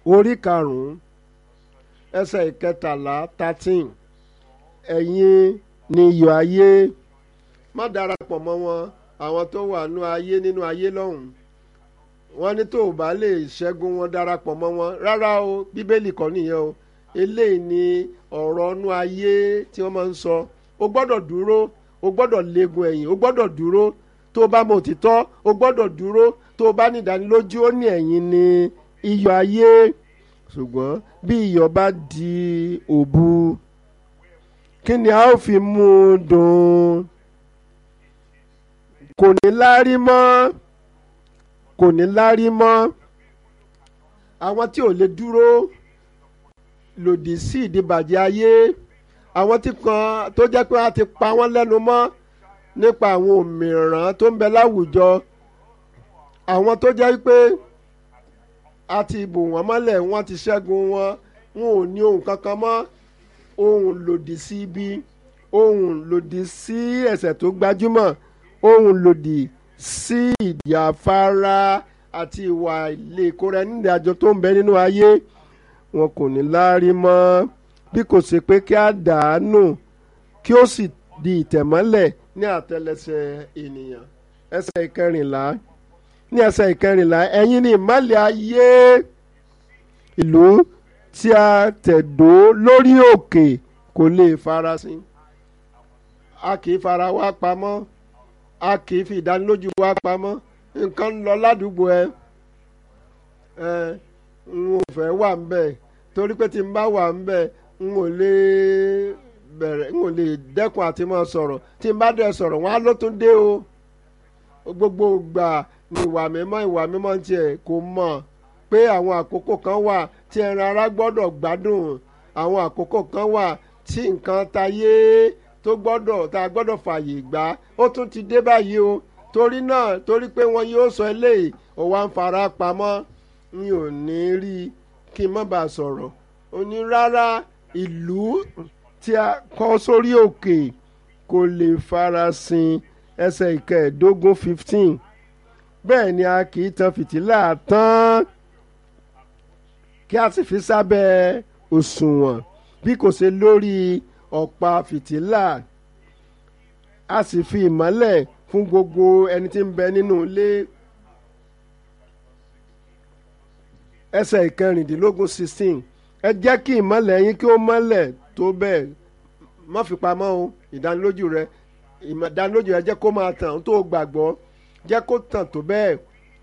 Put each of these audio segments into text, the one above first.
orí karùn-ún ẹsẹ̀ ìkẹtàlá thirteen ẹ̀yin ni iyọ̀ ayé má darapọ̀ mọ́ wọn àwọn tó wà nú ayé nínú ayé lọ́hùn wọ́n ní tó o bá lè ṣẹ́gun wọn darapọ̀ mọ́ wọn rárá o bíbélì kọ́ nìyẹn o eléyìí ni ọ̀rọ̀ nú ayé tí wọ́n máa ń sọ o gbọ́dọ̀ dúró o gbọ́dọ̀ legun ẹ̀yìn o gbọ́dọ̀ dúró tó o bá mọ òtítọ́ o gbọ́dọ̀ dúró tó o bá ní ìdánilójú ó ní ẹ̀yin ni iyọ̀ ayé ṣùgbọ́n bí iyọ̀ bá di òbu kí ni a ó fi mú un dùn kò ní lárí mọ́ kò ní lárí mọ́ àwọn tí ò lè dúró lòdì sí ìdìbàjẹ́ ayé àwọn tí kan tó jẹ́ pé a ti pa wọ́n lẹ́nu mọ́ nípa àwọn òmìrán tó ń bẹ láwùjọ àwọn tó jẹ́ pé a ti bò wọ́n mọ́lẹ̀ wọ́n ti ṣẹ́gun wọn wọn ò ní ohun kankan mọ́ ohun lòdì sí ibi ohun lòdì sí ẹ̀ṣẹ̀ tó gbajúmọ̀ ohun lòdì sí ìjàfara àti ìwà ilé ìkóra ẹni ní àjọ tó ń bẹ nínú ayé wọn kò ní láárí mọ́ bí kò ṣe pé kí á dàánù kí ó sì di ìtẹ̀mọ́lẹ̀ ní àtẹlẹsẹ̀ ènìyàn ẹsẹ̀ ìkẹrìnlá ní ẹsẹ̀ ìkẹrìnlá ẹ̀yin ni ìmọ́lẹ̀ ayé ìlú tí a tẹ̀dó lórí òkè kò lè farasin a kì í fara wá pamọ́ a kì í fi ìdánilójú wá pamọ́ nǹkan ń lọ ládùúgbò ẹ ẹ n ò fẹ́ wà ń bẹ̀ torí pé tí n bá wà ń bẹ̀ n ò lè bẹ̀rẹ̀ n ò lè dẹ́kun àti máa sọ̀rọ̀ tí n bá dẹ̀ sọ̀rọ̀ wọn á ló tún dé o gbogbo ìgbà ni ìwà mímọ́ ìwà mímọ́ tiẹ̀ kò mọ̀ pé àwọn àkókò kan wà tí ẹran ara gbọ́dọ̀ gbádùn àwọn àkókò kan wà tí nǹkan tayé tó gbọ́dọ̀ tá a gbọ́dọ̀ fààyè gbà ó tún ti dé báyìí o torí náà torí pé wọn yóò sọ eléyìí ó wá ń fara pamọ́ mi ò ní rí i kí n má bàa sọ̀rọ̀ ó ní rárá ìlú tí a kọ́ sórí òkè kò lè farasin ẹsẹ̀ ìkẹẹ̀ẹ́dógún fifteen bẹ́ẹ̀ ni a kì í tan fìtílà tán kí a sì fi sábẹ́ òṣùwọ̀n bí kò ṣe lórí ọ̀pá fìtílà a sì fi ìmọ́lẹ̀ fún gbogbo ẹni tí ń bẹ nínú ilé ẹsẹ̀ ìkẹrìndínlógún sixteen ẹ jẹ́ kí ìmọ́lẹ̀ yín kí ó mọ́lẹ̀ tó bẹ́ẹ̀ má fi pamọ́ o ìdánilójú rẹ ìdánilójú rẹ jẹ́ kó máa tàn tó gbàgbọ́ jẹ́ kó tàn tó bẹ́ẹ̀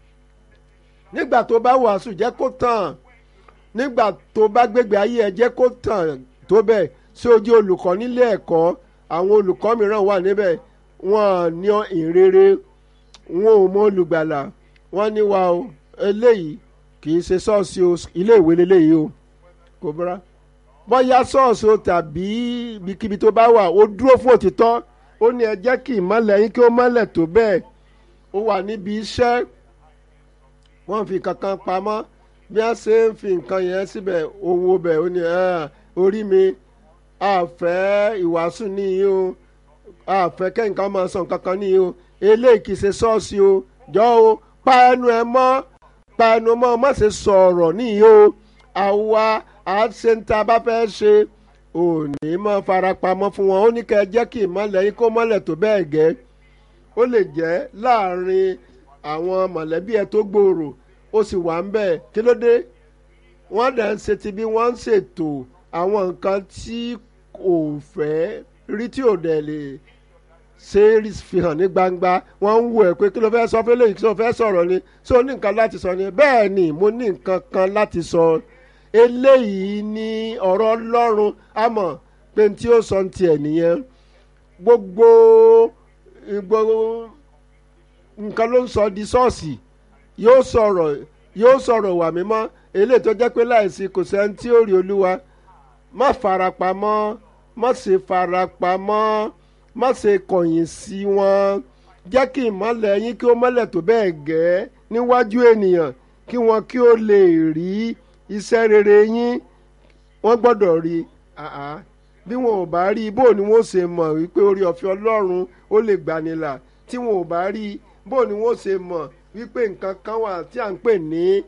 nígbà tó bá wàásù jẹ́ kó tàn nígbà tó bá gbégbé ayé ẹ jẹ́ kó tàn tó bẹ́ẹ̀ sí ojú olùkọ́ nílé ẹ̀kọ́ àwọn olùkọ́ mìíràn wà níbẹ̀ wọ́n ní ìrere wọn ò mọ olùgbàlà wọ́n ní wa o eléyìí kì í ṣe ṣọ́ọ̀ṣì o ilé ìwé leléyìí o kò bọ́ra bóyá ṣọ́ọ̀ṣì o tàbí ibikíbi tó bá wà ó dúró fún òtítọ́ ó ní ẹ jẹ́ kí ìmọ̀lẹ̀ yín kí ó mọ́lẹ̀ tó bẹ́ẹ̀ ó wà níbi iṣẹ́ wọ́n fi kankan pamọ́ bí wọ́n ṣe ń fi nǹkan yẹn síbẹ̀ owó bẹ̀ ó ní orí mi àfẹ́ ìwàásù nìyí o àfẹ́ kẹ́hìnkan máa sọ nǹkan kan nìyí o eléyìí kì í ṣe ṣọ́ọ̀ṣì o jọ o pa ẹnu ẹ mọ́ pa ẹnu mọ́ má ṣe sọ̀rọ̀ nìyí o àwa àṣẹ ń ta bá fẹ́ ṣe òní mọ́ farapamọ́ fún wọn ó ní kẹ́ ẹ jẹ́ kí ìmọ̀lẹ̀ yín kó mọ́lẹ̀ tó bẹ́ẹ̀ gẹ́ ó lè jẹ́ láàrin àwọn mọ̀lẹ́bí ẹ tó gbòòrò ó sì wà ń bẹ̀ kí ló dé wọ́n dẹ̀ ń ṣe ti bí wọ́n ń ṣètò àwọn nǹkan tí kò fẹ́ rí tí ò dẹ̀ lè ṣe é fi hàn ní gbangba wọ́n ń wò ẹ́ pé kí ló fẹ́ sọ fún eléyìí kí ló fẹ́ sọ̀rọ̀ ni ṣé o ní nǹkan láti sọ ni bẹ́ẹ̀ ni mo ní nǹkan kan láti sọ eléyìí ní ọ̀rọ̀ ọlọ́run àmọ́ pé tí ó sọ ti ẹ̀ nìyẹn gbogbo gbogbo nǹkan ló ń sọ di ṣọ́ọ̀ṣì yóò sọ̀rọ̀ yóò sọ̀rọ̀ wà mímọ́ eléyìí tó jẹ́ pé láìsí kò sẹ́ni tí ó rí olúwa má farapamọ́ má ṣe farapamọ́ má ṣe kọ̀yìn sí wọn jẹ́ kí ìmọ́lẹ̀ yín kí ó mọ́lẹ̀ tó bẹ́ẹ̀ gẹ́ níwájú ènìyàn kí wọn kí ó lè rí iṣẹ́ rere yín wọ́n gbọ́dọ̀ rí bí wọn ò bá rí bó ni wọ́n ṣe mọ̀ wípé orí ọ̀fẹ́ ọlọ́run ó lè gbanilà tí wọn ò bá rí bó ni wọ́n ṣe mọ̀ wípé nǹkan kan wà tí à ń pè ní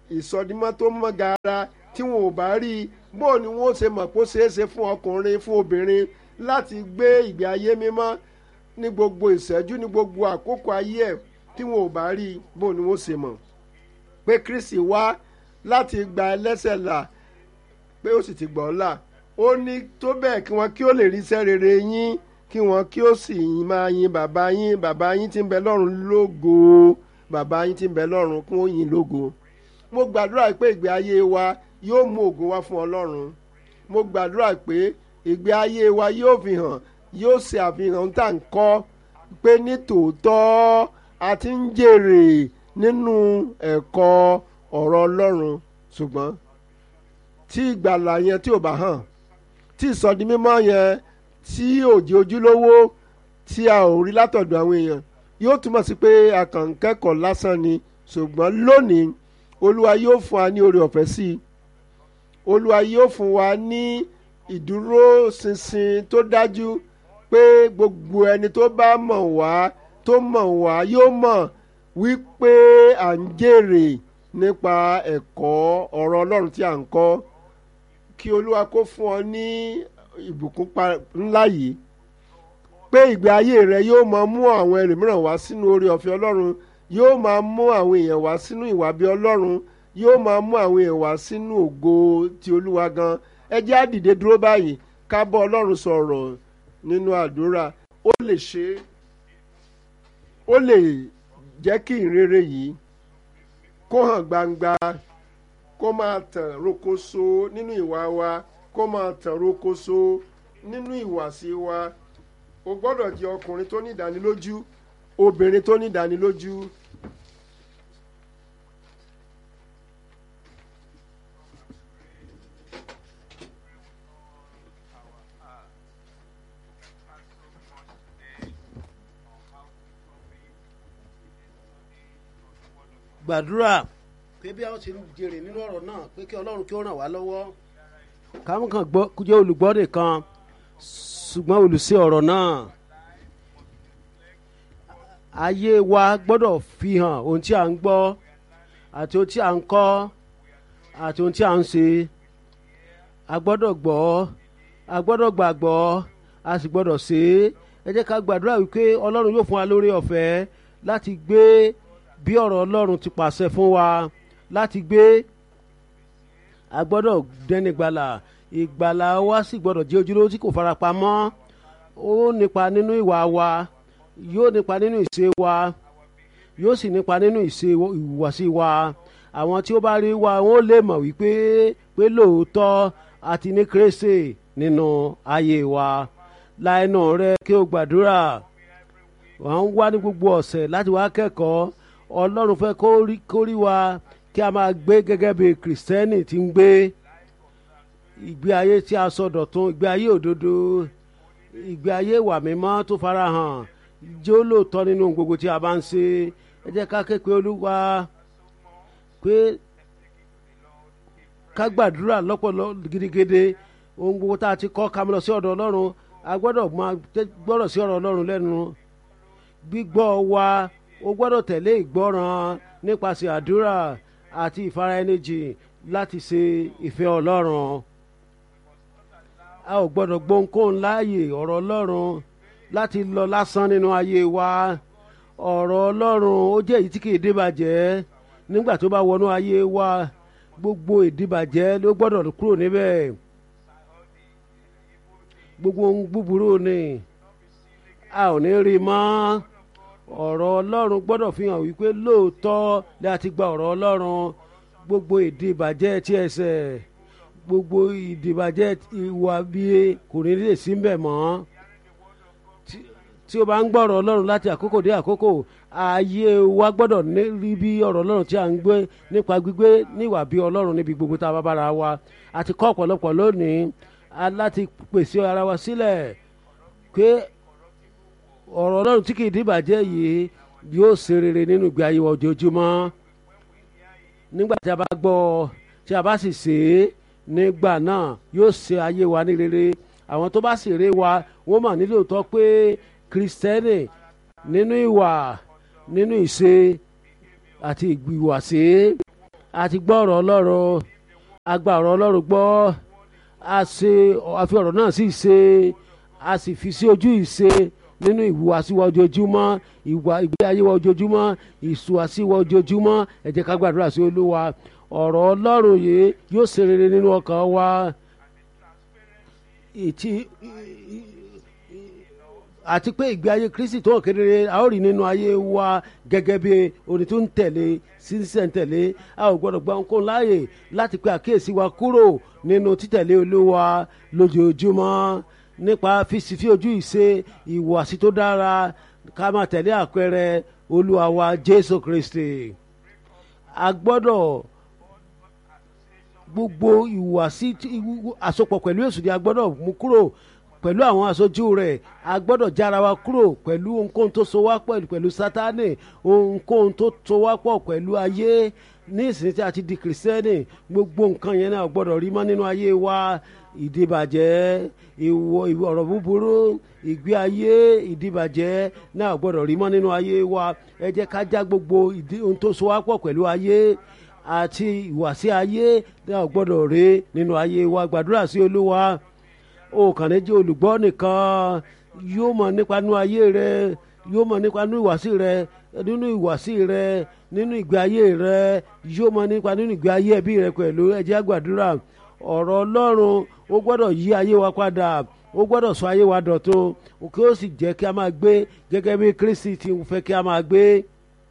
ìsọdimọ́ tó mọ́ gaara tí wọn ò bá rí i bó ni wọn ó ṣe mọ̀ pé ó ṣeé ṣe fún ọkùnrin fún obìnrin láti gbé ìgbé ayé mímọ́ ní gbogbo ìṣẹ́jú ní gbogbo àkókò ayé ẹ̀ tí wọn ò bá rí i bó ni wọn ó ṣe mọ̀ pé Kristi wá láti gba ẹlẹ́ṣẹ̀ là pé ó sì ti gbọ́ là ó ní tó bẹ́ẹ̀ kí wọ́n kí ó lè rí iṣẹ́ rere yín kí wọ́n kí ó sì máa yin bàbá yín bàbá yín tí ń bẹ lọ́run lógo bàbá yín tí ń bẹ lọ́run kún ó yìn lógo mo gbàdúrà pé ìgbé ayé wa yóò mú ògo wá fún ọlọ́run mo gbàdúrà pé ìgbé ayé wa yóò fi hàn yóò ṣe àfihàn tá à ń kọ́ pé ní tòótọ́ a ti ń jèrè nínú ẹ̀kọ́ ọ̀rọ̀ ọlọ́run ṣùgbọ́n tí ìgbàlà yẹn tí ò bá hàn tí ìsọdi mímọ́ yẹn tí òjì ojúlówó tí a ò rí látọ̀dọ̀ àwọn èèyàn yóò túmọ̀ sí pé a kàn ń kẹ́kọ̀ọ́ lásán ni ṣùgbọ́n lónìí olúwa yóò fún wa ní oore ọ̀fẹ́ sí i olúwa yóò fún wa ní ìdúróṣinṣin tó dájú pé gbogbo ẹni tó bá mọ̀ wá tó mọ̀ wá yóò mọ̀ wípé à ń jèrè nípa ẹ̀kọ́ ọ̀rọ̀ ọlọ́run tí à ń kọ́ kí olúwa kó fún ọ ní ìbùkún ńlá yìí pé ìgbé ayé rẹ yóò máa mú àwọn ẹlòmíràn wá sínú oore ọ̀fẹ́ ọlọ́run yóò máa mú àwọn èèyàn wá sínú ìwà bí ọlọ́run yóò máa mú àwọn èèyàn wá sínú ògo ti olúwa gan ẹ jẹ́ á dìde dúró báyìí ká bọ́ ọlọ́run sọ̀rọ̀ nínú àdúrà ó lè ṣe é ó lè jẹ́ kí ìrere yìí kó hàn gbangba kó máa tàn rokoṣo nínú ìwà wa kó máa tàn rokoṣo nínú ìwàsí wa o gbọ́dọ̀ jẹ́ ọkùnrin tó ní ìdánilójú obìnrin tó ní ìdánilójú. gbàdúrà pé bí a ó ti jèrè nínú ọ̀rọ̀ náà pé kí ọlọ́run kí ó ràn wá lọ́wọ́ káwọn kan gbọ́ kó jẹ́ olùgbọ́ nìkan ṣùgbọ́n olùṣe ọ̀rọ̀ náà ayé wa gbọ́dọ̀ fi hàn ohun tí a ń gbọ́ àti ohun tí a ń kọ́ àti ohun tí a ń ṣe a gbọ́dọ̀ gbọ́ a gbọ́dọ̀ gbàgbọ́ a sì gbọ́dọ̀ ṣe é ẹ jẹ́ ká gbàdúrà wípé ọlọ́run yóò fún wa lórí ọ̀fẹ́ láti gbé bí ọ̀rọ̀ ọlọ́run ti pàṣẹ fún wa láti gbé a gbọ́dọ̀ dẹni gbàlà ìgbàlà wa sì gbọ́dọ̀ jẹ́ ojúlówó tí kò farapamọ́ ó nípa nínú ìwà wa yóò nípa nínú ìṣe wa yóò sì nípa nínú ìṣe ìhùwàsí wa àwọn tí ó bá rí wa wọn ó lè mọ̀ wípé pé lóòótọ́ àti ní kérésì nínú ayé wa láìnà rẹ kí o gbàdúrà wọn ń wá ní gbogbo ọ̀sẹ̀ láti wá kẹ́kọ̀ọ́ ọlọ́run fẹ́ kó rí wa kí a máa gbé gẹ́gẹ́ bí kìrìsìtẹ́nì ti ń gbé ìgbé ayé tí a sọ dọ̀tun ìgbé ayé òdodo ìgbé ayé ìwà mímọ́ tó farahàn jẹ́ ó lóòótọ́ nínú gbogbo tí a bá ń ṣe ẹ jẹ́ ká képe olúwa pé ká gbàdúrà lọ́pọ̀lọ́ gidigidi ohun gbogbo tá a ti kọ́ ká mọ́ lọ sí ọ̀dọ̀ ọlọ́run a gbọ́dọ̀ máa gbọ́dọ̀ sí ọ̀rọ̀ ọlọ́run lẹ́nu gbígbọ́ wa o gbọ́dọ̀ tẹ̀lé ìgbọ́ràn nípasẹ̀ àdúrà àti ìfaraẹnijì láti ṣe ìfẹ́ ọlọ́run a ò gbọ́dọ̀ gbohùnkóhùn láàyè ọ̀rọ̀ ọlọ́run láti lọ lásán nínú ayé wa ọ̀rọ̀ ọlọ́run ó jẹ́ èyí tí kì í débàjẹ́ nígbà tó bá wọnú ayé wa gbogbo ìdíbàjẹ́ ló gbọ́dọ̀ kúrò níbẹ̀ gbogbo ohun búburú ni a ò ní rí i mọ́ ọ̀rọ̀ ọlọ́run gbọ́dọ̀ fi hàn wípé lóòótọ́ láti gba ọ̀rọ̀ ọlọ́run gbogbo ìdìbàjẹ́ tí ẹsẹ̀ gbogbo ìdìbàjẹ́ ìwà bíi kò ní lè sí mbẹ̀ mọ́ tí o bá ń gbọ́ ọ̀rọ̀ ọlọ́run láti àkókò dé àkókò ayé wa gbọ́dọ̀ rí bí ọ̀rọ̀ ọlọ́run tí a ń gbé nípa gbígbé níwà bí ọlọ́run níbi gbogbo tá a bá bára wa àti kọ́ ọ̀pọ̀lọpọ̀ lónìí láti pèsè ara wa sílẹ̀ pé ọ̀rọ̀ ọlọ́run tí kì í dìbàjẹ́ yìí yóò ṣe rere nínú ìgbé ayé wa ojoojúmọ́ nígbà tí a bá gbọ́ tí a bá sì ṣe é nígbà náà yóò ṣe ayé wa ní rere àwọn tó bá sì rè wa wọ́n mọ̀ nílò tọ́ pé kristẹni nínú ìwà nínú ìṣe àti ìgbìwàsí a ti gbọ́ ọ̀rọ̀ ọlọ́run a gba ọ̀rọ̀ ọlọ́run gbọ́ a ṣe a fi ọ̀rọ̀ náà sí ìṣe a sì fi sí ojú ìṣe nínú ìhùwàsí wa ojoojúmọ́ ìwà ìgbé ayé wa ojoojúmọ́ ìṣùwàsí wa ojoojúmọ́ ẹ jẹ́ ká gbàdúrà sí olúwa ọ̀rọ̀ ọlọ́run yìí yóò ṣe rere nínú ọkàn wa ìtì àti pé ìgbé ayé kristi tó hàn kedere a ó rí nínú ayé wa gẹ́gẹ́ bí orin tó ń tẹ̀lé sísẹ̀ntẹ̀lé a ò gbọ́dọ̀ gba ohunkóhun láàyè láti pe àkíyèsí wa kúrò nínú títẹ̀lé olúwa lójoojúmọ́ nípa fífi ojú ìṣe ìwàsí tó dára ká máa tẹ̀lé àpẹẹrẹ olúwa wa jésù kristi a gbọ́dọ̀ gbogbo ìwàsí àsopọ̀ pẹ̀lú èsù ni a gbọ́dọ̀ mú kúrò pẹ̀lú àwọn aṣojú rẹ̀ a gbọ́dọ̀ jára wa kúrò pẹ̀lú ohunkóhun tó so wá pọ̀ pẹ̀lú sátánì ohunkóhun tó so wá pọ̀ pẹ̀lú ayé ní ìsìn tí a ti di kìrìsìtẹ́nì gbogbo nǹkan yẹn náà gbọ́dọ̀ rí mọ́ nínú ayé wa ìdìbàjẹ́ ìwọ ọ̀rọ̀ búburú ìgbé ayé ìdìbàjẹ́ náà gbọ́dọ̀ rí mọ́ nínú ayé wa ẹ jẹ́ ká já gbogbo ohun tó so wá pọ̀ pẹ̀lú ayé àti ìwàsí ayé náà gbọ́dọ̀ rí nínú ayé wa gbàdúrà sí olúwa o kàn ní jẹ́ olùgbọ́ nìkan yóò mọ̀ nípa nínú ayé rẹ yóò mọ̀ nípa nínú ìwàsí rẹ nínú ìwàsí rẹ nínú ìgbé ayé rẹ yóò mọ̀ nípa nínú ìgbé ayé ẹbí rẹ pẹ̀lú ẹ jẹ́ àgbàdúrà ọ̀rọ̀ ọlọ́run ó gbọ́dọ̀ yí ayé wa padà ó gbọ́dọ̀ sọ ayé wa dọ̀tun kí ó sì jẹ́ kí a máa gbé gẹ́gẹ́ bí kristi ti fẹ́ kí a máa gbé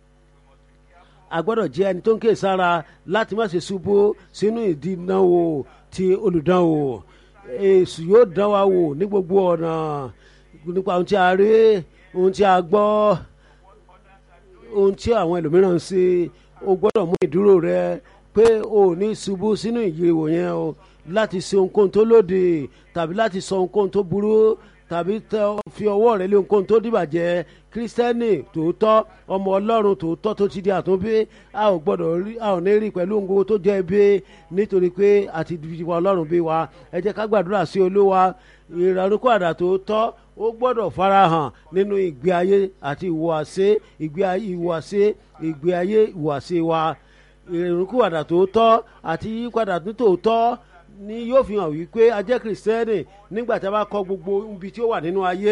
a gbọ́dọ̀ jẹ́ ẹni tó ń ké sára láti má ṣe ṣubú sínú ìdínàwó ti olùdánwò èsù yóò dán wa wò ní gbogbo ọ̀nà nípa ohun tí a rí ohun tí a gbọ́ ohun tí àwọn ẹlòmíràn ń ṣe o gbọ́dọ̀ mú ìdúró rẹ pé o ò ní ṣubú sínú ìyíwò yẹn o láti ṣe ohunkóhun tó lòdì tàbí láti sọ ohunkóhun tó burú tàbí fi ọwọ́ rẹ lé ohunkóhun tó dìbàjẹ́ kírísítẹ́nì tòótọ́ ọmọ ọlọ́run tòótọ́ tó ti di àtúnbí a ò gbọ́dọ̀ rí a ò ní rí pẹ̀lú ohun gbogbo tó jẹ́ ibi nítorí pé àti ìdìbò ọlọ́run bí wa ẹ jẹ́ ká gbàdúrà sí olúwa ìrànlọ́kọ̀ àdà tòótọ́ ó gbọ́dọ̀ farahàn nínú ìgbé ayé àti ìhùwàsí ìgbé ayé ìhùwàsí ìgbé ayé ìhùwàsí wa ìrànlọ́kọ̀ àdà tòótọ́ àti yípadà tòótọ́ ni yóò fi hàn wípé a jẹ́ kìrìsìtẹ́nì nígbà tí a bá kọ gbogbo ibi tí ó wà nínú ayé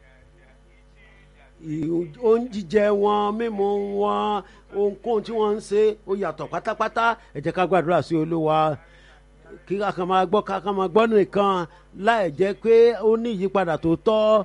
oúnjíjẹ wọn mímu wọn ohunkóhun tí wọ́n ń ṣe ó yàtọ̀ pátápátá ẹ jẹ́ ká gbàdúrà sí olúwa kí a kàn máa gbọ́ ká kàn máa gbọ́ nìkan láì jẹ́ pé ó ní ìyípadà tó tọ́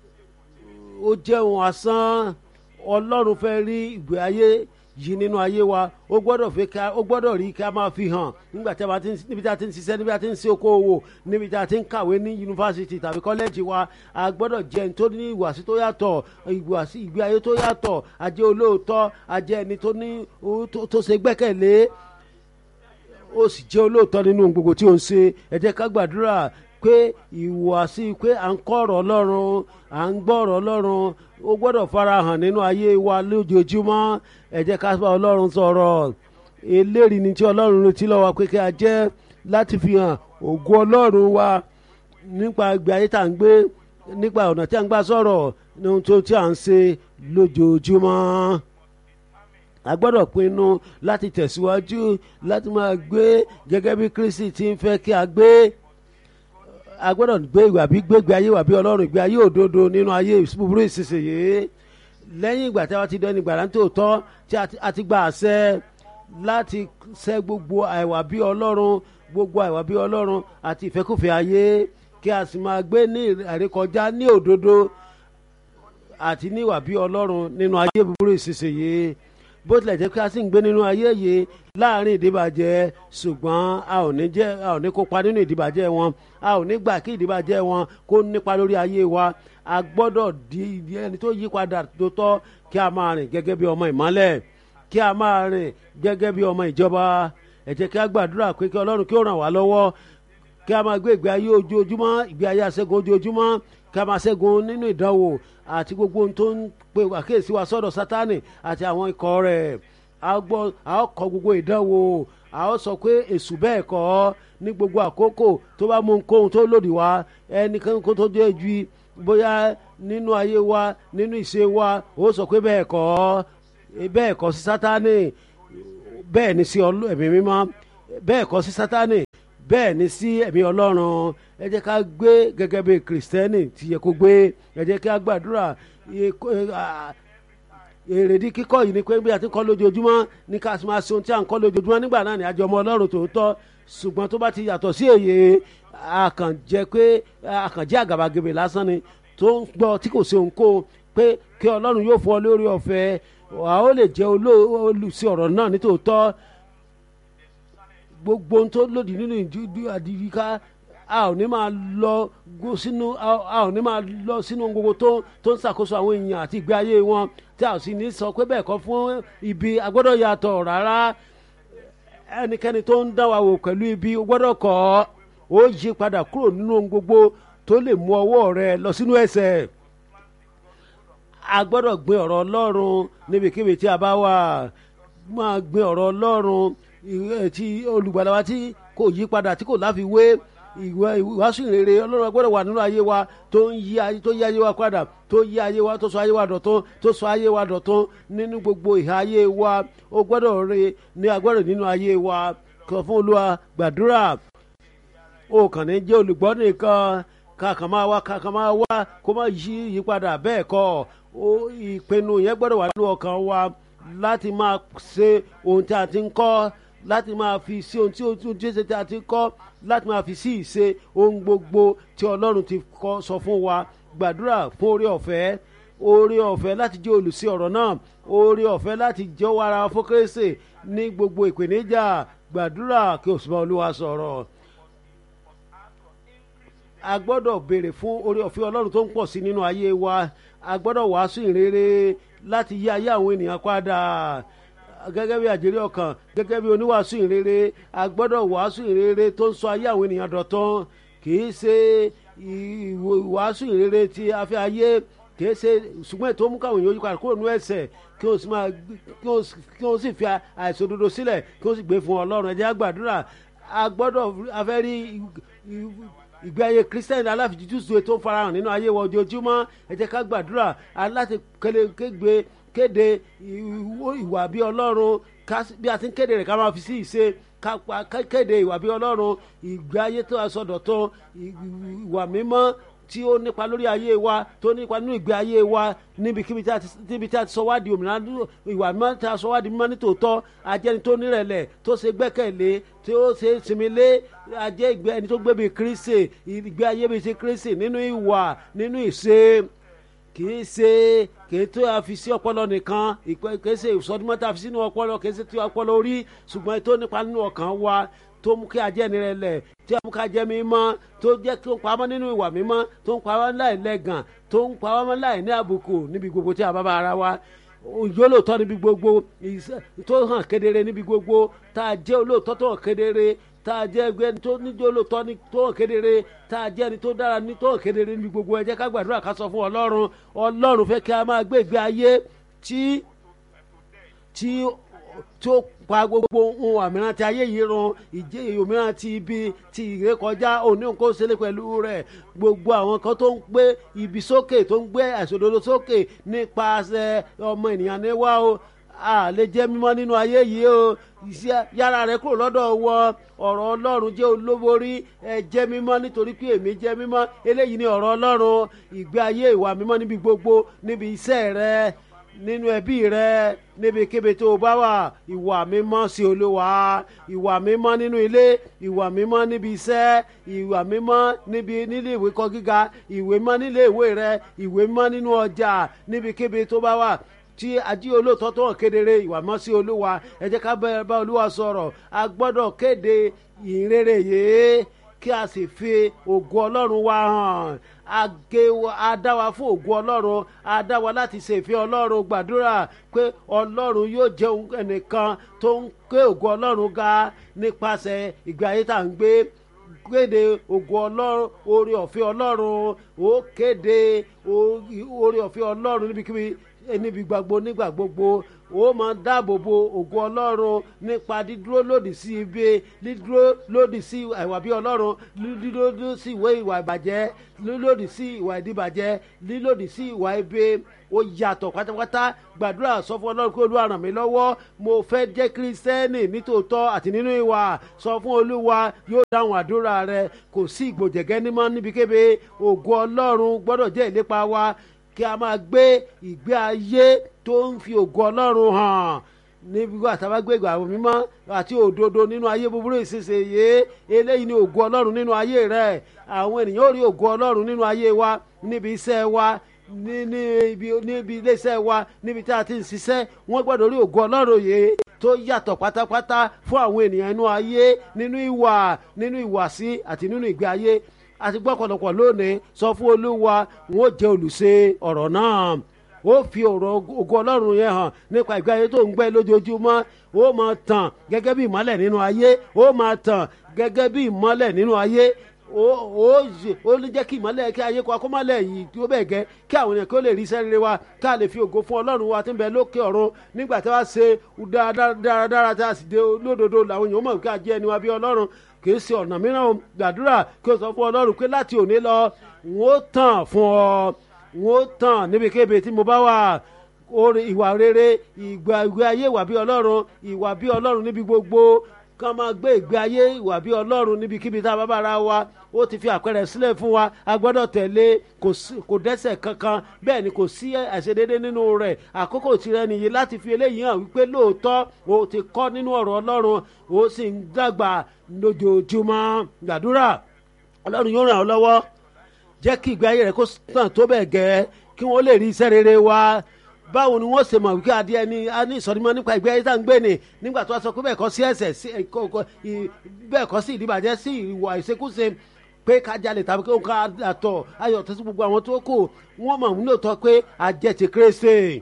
ó jẹ́ ohun asán ọlọ́run fẹ́ rí ìgbé ayé yìí nínú ayé wa ó gbọ́dọ̀ fi ká ó gbọ́dọ̀ rí ká máa fi hàn nígbà tí a bá ti ń níbi tí a ti ń ṣiṣẹ́ níbi tí a ti ń ṣe okòwò níbi tí a ti ń kàwé ní yunifásitì tàbí kọ́lẹ́jì wa a gbọ́dọ̀ jẹ́ ẹni tó ní ìwàsí tó yàtọ̀ ìwàsí ìgbé ayé tó yàtọ̀ a jẹ́ olóòótọ́ a jẹ́ ẹni tó ní tó ṣe gbẹ́kẹ̀lé ó sì jẹ́ olóòótọ́ nínú gbogbo tí ó ń ṣe ẹ jẹ́ ká gbàdúrà pé ìwàsí pé à ń kọ́ ọ̀rọ̀ ọlọ́run à ń gbọ́ ọ̀rọ̀ ọlọ́run ó gbọ́dọ̀ farahàn nínú ayé wa lójoojúmọ́ ẹ jẹ́ ká bá ọlọ́run sọ̀rọ̀ eléyìí ni tí ọlọ́run retí lọ́wọ́ pé kí a jẹ́ láti fi hàn ògo ọlọ́run wa nípa ìgbé ayé tá à ń gbé nípa ọ̀nà tí a ń gbà sọ̀rọ̀ ní ohun tó tí à ń ṣe lójoojúmọ́ a gbọ́dọ̀ pinnu láti tẹ̀síwájú láti máa gbé gẹ́gẹ́ bí kristi ti ń fẹ́ kí a gbé a gbọ́dọ̀ gbé ìwà bí gbégbé ayé wà bí ọlọ́run ìgbé ayé òdodo nínú ayé búburú ìsinsìnyí lẹ́yìn ìgbà tí a ti dẹni gbàrà tó tọ́ tí a ti gba àṣẹ láti ṣẹ́ gbogbo àìwà bí ọlọ́run gbogbo àìwà bí ọlọ́run àti ìfẹ́kùfẹ́ ayé kí a sì máa gbé ní àrékọjá ní òdodo àti ní ìwà bí ọlọ́run nínú ayé búburú ìsinsìnyí bó tilẹ̀ jẹ́ pé a sì ń gbé nínú ayé yìí láàrin ìdíbàjẹ́ ṣùgbọ́n a ò ní jẹ́ a ò ní kópa nínú ìdíbàjẹ́ wọn a ò ní gbà kí ìdíbàjẹ́ wọn kó nípa lórí ayé wa a gbọ́dọ̀ di ẹni tó yí padà tó tọ́ kí a máa rìn gẹ́gẹ́ bí ọmọ ìmọ́lẹ̀ kí a máa rìn gẹ́gẹ́ bí ọmọ ìjọba ẹ jẹ́ kí a gbàdúrà pé kí ọlọ́run kí ó ràn wá lọ́wọ́ kí a máa gbé ìgbé ayé ojoojúmọ́ ìgbé ayé aṣẹ́gun ojoojúmọ́ kí a máa ṣẹ́gun nínú ìdánwò àti gbogbo ohun tó ń pe àkíyèsí wa sọ́dọ̀ sátánì àti àwọn ikọ̀ rẹ̀ a gbọ́ a ó kọ gbogbo ìdánwò a ó sọ pé èṣù bẹ́ẹ̀ kọ́ ní gbogbo àkókò tó bá mú nkóhun tó lòdì wá ẹnìkan kó tó jẹ́ ju bóyá nínú ayé wa nínú ìṣe wa ó sọ pé bẹ́ẹ̀ kọ́ bẹ́ẹ̀ kọ́ sí sátánì bẹ́ẹ̀ ni sí ọlọ́- ẹ̀mí mímọ́ bẹ́ẹ̀ kọ́ sí sátánì bẹ́ẹ̀ ni sí ẹ̀mí ọlọ́run ẹ jẹ́ ká gbé gẹ́gẹ́ bí kìrìsìtẹ́nì ti yẹ kó gbé ẹ jẹ́ ká gbàdúrà ẹ- kó- ẹ- à- èrèdí kíkọ́ yìí ni pé bí a ti ń kọ́ lójoojúmọ́ ní ká máa ṣe ohun tí a ń kọ́ lójoojúmọ́ nígbà náà ni àjọ ọmọ ọlọ́run tòótọ́ ṣùgbọ́n tó bá ti yàtọ̀ sí èyí àkànjẹ́ pé àkànjẹ́ àgàbàgebè lásán ni tó ń gbọ́ tí kò ṣe òǹkó pé kí ọlọ́run yóò fún ọ lórí ọ̀fẹ́ wà ó lè jẹ́ oló- olùsí ọ̀rọ̀ náà nítòótọ́ gbogbo ohun tó lòdì nínú ìdí àdìríká a ò ní máa lọ go sínú a a ò ní máa lọ sínú ohun gbogbo tó tó ń ṣàkóso àwọn èèyàn àti ìgbé ayé wọn tí a ò sì ní sọ pé bẹ́ẹ̀ kọ́ fún ibi agbọ́dọ̀ yàtọ̀ rárá ẹnikẹ́ni tó ń dá wa wò pẹ̀lú ibi ó gbọ́dọ̀ kọ́ ó yí padà kúrò nínú ohun gbogbo tó lè mú ọwọ́ rẹ lọ sínú ẹsẹ̀ a gbọ́dọ̀ gbé ọ̀rọ̀ ọlọ́run níbikíbi tí a bá wà máa gbé ọ̀rọ̀ ọlọ́run ìwé tí olùgbàlà wa tí kò yí padà tí kò láfiwé ìwé ìwásù ìrere ọlọ́run gbọ́dọ̀ wà nínú ayé wa tó ń yí ayé tó yí ayé wa padà tó yí ayé wa tó sọ ayé wa dọ̀tún tó sọ ayé wa dọ̀tún nínú gbogbo ìhà ayé wa ó gbọ́dọ̀ re ní agbọ́dọ̀ nínú ayé wa kọ fún olúwa gbàdúrà o kàn ní jẹ́ olùgbọ́ nìkan kàkàn máa wá kàkàn máa wá kó má yí ìyípadà bẹ́ẹ̀ kọ́ ó ìpinnu yẹn gbọ́dọ̀ wà nínú ọkàn wa láti máa ṣe ohun tí a ti ń kọ́ láti máa fi sí ohun tí ohun tí ó ṣe tí a ti ń kọ́ láti máa fi sí ìṣe ohun gbogbo tí ọlọ́run ti kọ́ sọ fún wa gbàdúrà fún orí ọ̀fẹ́ orí ọ̀fẹ́ láti jẹ́ olùsí ọ̀rọ̀ náà orí ọ̀fẹ́ láti jẹ́ wàrà fún kérésì ní gbogbo ìpèníjà gbàdúrà kí o sì bá olúwa sọ̀rọ̀ a gbọ́dọ̀ béèrè fún orí ọ̀fẹ́ ọlọ́run tó ń pọ̀ sí nínú ayé wa a gbọ́dọ̀ wàásù ìrere láti yí ayé àwọn ènìyàn padà gẹ́gẹ́ bí àjèrè ọkàn gẹ́gẹ́ bí oníwàásù ìrere a gbọ́dọ̀ wàásù ìrere tó ń sọ ayé àwọn ènìyàn dọ̀tán kì í ṣe ìwàásù ìrere tí a fẹ́ ayé kì í ṣe ṣùgbọ́n ètò mú káwọn èèyàn yí padà kúrò nínú ẹ̀ṣẹ̀ kí wọ́n sì máa kí wọ́n kí wọ́n sì fi àìṣòdodo sílẹ̀ kí wọ́n sì gbé fún ọlọ́run ẹ jẹ́ á gbàdúrà a gbọ́dọ̀ a fẹ́ rí ìgbé ayé kristiani aláfijútùsù tó ń farahàn nínú ayé wa ojoojúmọ́ ẹ jẹ́ ká gbàdúrà aláti kéde kéde ìwà bí ọlọ́run bí a ti ń kéde rẹ̀ ká máa fi sí ìṣe ká kéde ìwà bí ọlọ́run ìgbé ayé tó aṣọ́dọ̀tán ìwà mímọ́ tí ó nípa lórí ayé wa tó nípa nínú ìgbé ayé wa níbikíbi tí a ti sọ wá di òmìnira ìwà mímọ́ tí a sọ wá di mímọ́ nítòótọ́ ajẹ́ni tó nírẹ̀lẹ̀ tó ṣe gbẹ́kẹ̀lé tí ó ṣe sinmi lé ajẹ́ ìgbé ẹni tó gbé bíi kírísì ìgbé ayé bíi ti kírísì nínú ìwà nínú ìṣe kì í ṣe kì í tó a fi sí ọpọlọ nìkan kì í ṣe ìsọdúnmọ́ tá a fi sínú ọpọlọ kì í ṣe tí ọpọlọ orí ṣùgbọ́n tó nípa nínú ọkàn wa tó mú kí ajẹ́ ni rẹ̀ lẹ̀ tí a mú ká jẹ́ mímọ́ tó jẹ́ tó ń pamọ́ nínú ìwà mímọ́ tó ń pamọ́ láì lẹ́gàn tó ń pamọ́ láì ní àbùkù níbi gbogbo tí a bá bá ara wa ìjólóòtọ́ níbi gbogbo tó hàn kedere níbi gbogbo tá a jẹ́ olóòtọ́ tó hàn kedere tá a jẹ́ ẹgbẹ́ tó níjó olóòtọ́ ní tó hàn kedere tá a jẹ́ ẹni tó dára ní tó hàn kedere níbi gbogbo ẹ jẹ́ ká gbàdúrà ká sọ fún ọlọ́run ọlọ́run fẹ́ kí a máa gbé ìgbé ayé tí tí tí ó pa gbogbo ohun àmìràn tí ayé yìí ran ìjẹ́ òmíràn ti ibi ti ìrékọjá òní nǹkan ṣẹlẹ̀ pẹ̀lú rẹ̀ gbogbo àwọn kan tó ń gbé ibi sókè tó ń gbé àìsòdodo sókè nípasẹ̀ ọmọ ènìyàn ní wá o a lè jẹ́ mímọ́ nínú ayé yìí o yára rẹ kúrò lọ́dọ̀ wọ ọ̀rọ̀ ọlọ́run jẹ́ olóborí ẹ jẹ́ mímọ́ nítorí pé èmi jẹ́ mímọ́ eléyìí ni ọ̀rọ̀ ọlọ́run ìgbé ayé ìwà mímọ́ níbi gbogbo níbi iṣẹ́ rẹ nínú ẹbí rẹ níbikíbi tó o bá wà ìwà mímọ́ sí olúwa ìwà mímọ́ nínú ilé ìwà mímọ́ níbi iṣẹ́ ìwà mímọ́ níbi nílé ìwé kọ́ gíga ìwé mímọ́ nílé ìwé rẹ ìwé mímọ́ nínú ọjà níbikíbi tó bá wà tí ají olóòótọ́ tó hàn kedere ìwà mọ́ sí olúwa ẹ jẹ́ ká bá olúwa sọ̀rọ̀ a gbọ́dọ̀ kéde ìrere yìí kí a sì fi ògo ọlọ́run wa hàn age adáwa fún ògo ọlọ́run adáwa láti ṣèfẹ́ ọlọ́run gbàdúrà pé ọlọ́run yóò jẹun ẹnìkan tó ń ké ògo ọlọ́run ga nípasẹ̀ ìgbé ayé tá à ń gbé kéde ògo ọlọ́run oore ọ̀fẹ́ ọlọ́run ó kéde oore ọ̀fẹ́ ọlọ́run níbikíbi níbi gbogbo nígbà gbogbo ó máa dáàbò bo ògo ọlọ́run nípa dídúró lòdì sí ibi dídúró lòdì sí ìwà bí ọlọ́run dídúró lòdì sí ìwé ìwà ìbàjẹ́ lílòdì sí ìwà ìdíbàjẹ́ lílòdì sí ìwà ibi ó yàtọ̀ pátápátá gbàdúrà sọ fún ọlọ́run pé olúwa ràn mí lọ́wọ́ mo fẹ́ jẹ́ kírísítẹ́nì nítòótọ́ àti nínú ìwà sọ fún olúwa yóò dáhùn àdúrà rẹ kò sí ìgbòjẹ̀gẹ́ nímọ̀ níbikíbi ògo ọlọ́run gbọ́dọ̀ jẹ́ ìlépa wa kí a máa gbé ìgbé ayé tó ń fi ògo ọlọ́run hàn níbi wà tá a bá gbé ìgbà mímọ́ àti òdodo nínú ayé búburú ìsinsìnyí eléyìí ni ògo ọlọ́run nínú ayé rẹ àwọn ènìyàn ò rí ògo ọlọ́run nínú ayé wa níbi iṣẹ́ wa níbi níbi iléeṣẹ́ wa níbi tí a ti ń ṣiṣẹ́ wọ́n gbọ́dọ̀ rí ògo ọlọ́run yìí tó yàtọ̀ pátápátá fún àwọn ènìyàn inú ayé nínú ìwà nínú ìwàsí àti nínú ìgbé ayé àti gbọ́kọ̀lọpọ̀ lónìí sọ fún olúwa wọn ó jẹ́ olùṣe ọ̀rọ̀ náà ó fi ọ̀rọ̀ ògo ọlọ́run yẹn hàn nípa ìgbé ayé tó ń gbé lójoojúmọ́ ó máa tàn gẹ́gẹ́ bí ìmọ́lẹ̀ nínú ayé ó máa tàn gẹ́gẹ́ bí ìmọ́lẹ̀ nínú ayé ó ó lè jẹ́ kí ìmọ́lẹ̀ kí ayé kó akọ́mọ́lẹ̀ yìí tí ó bẹ̀ gẹ́ kí àwọn èèyàn kí ó lè rí iṣẹ́ rere wa ká lè fi ògo fún ọlọ́run wa tí ń bẹ lókè ọ̀run nígbà tí wọ́n ṣe dáradára tí a sì dé lódodo làwọn èèyàn mọ̀ kí a jẹ́ ẹni wa bí ọlọ́run kì í ṣe ọ̀nà mìíràn gbàdúrà kí o sọ fún ọlọ́run pé láti òní lọ n ó tàn fún ọ n ó tàn níbikíbi tí mo bá wà orin ìwà rere ìgbà ìgbé ayé ìwà bí ọlọ́run ìwà bí ọlọ́run níbi gbogbo kán máa gbé ìgbé ayé ìwà bí ọlọ́run níbikíbi tá a bá bára wa ó ti fi àpẹẹrẹ sílẹ̀ fún wa a gbọ́dọ̀ tẹ̀lé kò dẹ́sẹ̀ kankan bẹ́ẹ̀ ni kò sí àìṣedéédé nínú rẹ̀ àkókò tirẹ̀ nìyí láti fi eléyìí hàn wípé lóòótọ́ o ti kọ́ nínú ọ̀rọ̀ ọlọ́run o sì ń dàgbà lójoojúmọ́ gbàdúrà ọlọ́run yóò ràn ọ́ lọ́wọ́ jẹ́ kí ìgbé ayé rẹ̀ kó tàn tó bẹ̀ gẹ́ kí wọ́n lè rí iṣẹ́ rere wa báwo ni wọ́n ṣe mọ̀ wípé adìẹ ni a ní ìsọdímọ́ nípa ìgbé ayé tá à ń gbé ni nígbà tó a sọ pé bẹ́ẹ̀ kọ́ sí ẹ̀sẹ̀ bẹ́ẹ̀ kọ́ sí ìdíbàjẹ́ sí ìwà ìṣekúṣe pé ká jalè tàbí kí ká àtọ̀ ayọ̀ tó sí gbogbo àwọn tó kù wọ́n mọ̀ nílò tọ́ pé àjẹ ti kérésì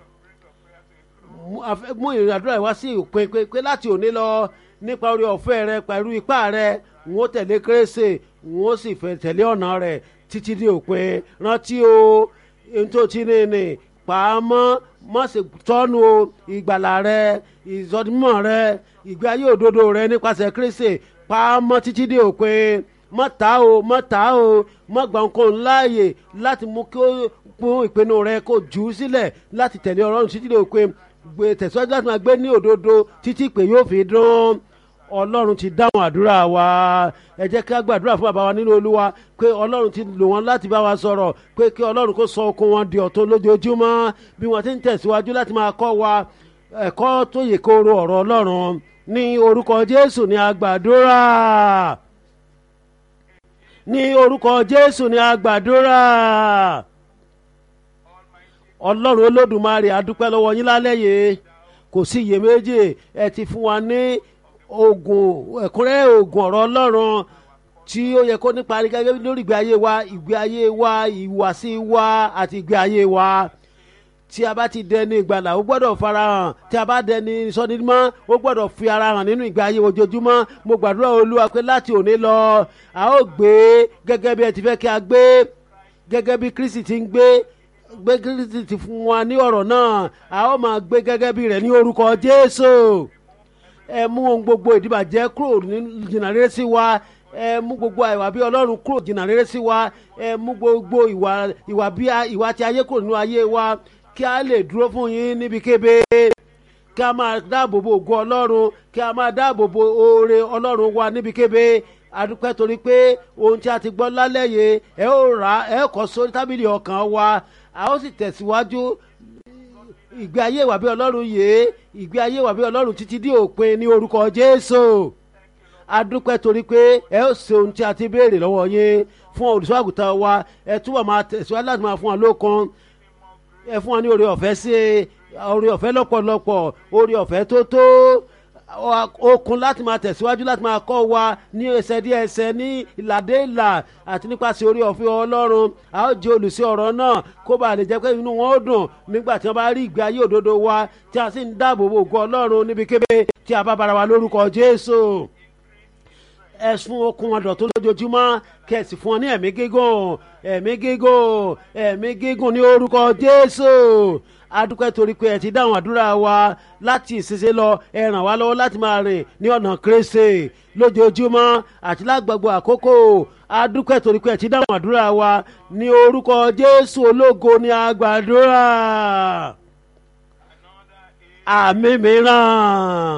mú ìrìnàdúrà wá sí òpin pé láti òní lọ nípa orí ọ̀fẹ́ rẹ pẹ̀lú ipá rẹ wọ́n tẹ̀lé kérésì wọ́n sì fẹ́ tẹ̀lé ọ̀nà rẹ̀ títí dé òpin rántí o ohun tó ti ní ní pàámọ́ má ṣe tọ́nu o ìgbàlà rẹ ìsọdúnmọ̀ rẹ ìgbé ayé òdodo rẹ nípasẹ̀ kérésì pàámọ́ títí dé òpin mọ́ ta o mọ́ ta o mọ́ gbà ń kó láàyè láti mú kí ó fún ìpinnu rẹ kó jù ú sílẹ̀ láti tẹ̀lé ọlọ́run títí dé òpin gbé tẹ̀síwájú láti máa gbé ní òdodo títí pé yóò fi dún ọlọ́run ti dáhùn àdúrà wa ẹ jẹ́ ká gbàdúrà fún bàbá wa nínú olúwa pé ọlọ́run ti lò wọ́n láti bá wa sọ̀rọ̀ pé kí ọlọ́run kó sọ okun wọn di ọ̀tun lójoojúmọ́ bí wọ́n ti ń tẹ̀síwájú láti máa kọ́ wa ẹ̀kọ́ tó yè kóró ọ̀rọ̀ ọlọ́run ní orúkọ jésù ní agbàdúrà ní orúkọ jésù ní agbàdúrà ọlọ́run olódùmarè adúpẹ́ lọ́wọ́ yín lálẹ́ yìí kò sí iyèméjì ẹ ti fún wa ní oògùn ẹ̀kúnrẹ́ oògùn ọ̀rọ̀ ọlọ́run tí ó yẹ kó nípa gẹ́gẹ́ lórí ìgbé ayé wa ìgbé ayé wa ìhùwàsí wa àti ìgbé ayé wa tí a bá ti dẹni ìgbàlà ó gbọ́dọ̀ farahàn tí a bá dẹni sọdímọ́ ó gbọ́dọ̀ fi ara hàn nínú ìgbé ayé ojoojúmọ́ mo gbàdúrà olúwa pé láti òní lọ a ó gbé gẹ́gẹ́ bí ẹ ti fẹ́ kí a gbé gẹ́gẹ́ bí kristi ti ń gbé gbé kristi ti fún wa ní ọ̀rọ̀ náà a ó máa gbé gẹ́gẹ́ bí rẹ̀ ní orúkọ jésù ẹ mú ohun gbogbo ìdíbàjẹ́ kúrò jìnnà rere sí wa ẹ mú gbogbo ìwà bí ọlọ́run kúrò jìnnà rere sí wa ẹ mú gbogbo ìwà ìwà bí ìwà tí ayé kúrò nínú ayé wa kí a lè dúró fún yín níbikíbi kí a máa dáàbò bo ògo ọlọ́run kí a máa dáàbò bo oore ọlọ́run wa níbikíbi adúpẹ́ torí pé ohun tí a ti gbọ́ lálẹ́ yìí ẹ ó rà ẹ kọ́ sórí tábìlì ọkàn wa a ó sì tẹ̀síwájú ìgbé ayé ìwà bí ọlọ́run yìí ìgbé ayé ìwà bí ọlọ́run títí dé òpin ní orúkọ jésù adúpẹ́ torí pé ẹ ó ṣe ohun tí a ti béèrè lọ́wọ́ yín fún olùṣọ́ àgùntàn wa ẹ túbọ̀ máa tẹ̀síwájú láti máa fún wa lókun ẹ fún wa ní oore ọ̀fẹ́ sí oore ọ̀fẹ́ lọ́pọ̀lọpọ̀ oore ọ̀fẹ́ tó tó okun láti máa tẹ̀síwájú láti máa kọ́ wa ní ẹsẹ̀ díẹ̀ ẹsẹ̀ ní ìlàdé ìlà àti nípasẹ̀ oore ọ̀fẹ́ ọlọ́run a ó jẹ́ olùsí ọ̀rọ̀ náà kó bàa lè jẹ́ pé inú wọn ó dùn nígbà tí wọ́n bá rí ìgbé ayé òdodo wa tí a sì ń dáàbò bo ògo ọlọ́run níbikíbi tí a bá bára wa lórúkọ jésù ẹ̀sùn okun wọn dọ̀tún lójoojúmọ́ kẹ̀sì fún ọ ní ẹ̀mí gígùn ẹ̀mí gígùn ẹ̀mí gígùn ní orúkọ jésù adúpẹ́ torí pé ẹ ti dáhùn àdúrà wa láti ìṣẹ̀ṣẹ̀ lọ ẹ ràn wá lọ́wọ́ láti máa rìn ní ọ̀nà kérésì lójoojúmọ́ àti lágbàgbọ́ àkókò adúpẹ́ torí pé ẹ ti dáhùn àdúrà wa ní orúkọ jésù ológo ní agbàdúrà àmì mìíràn.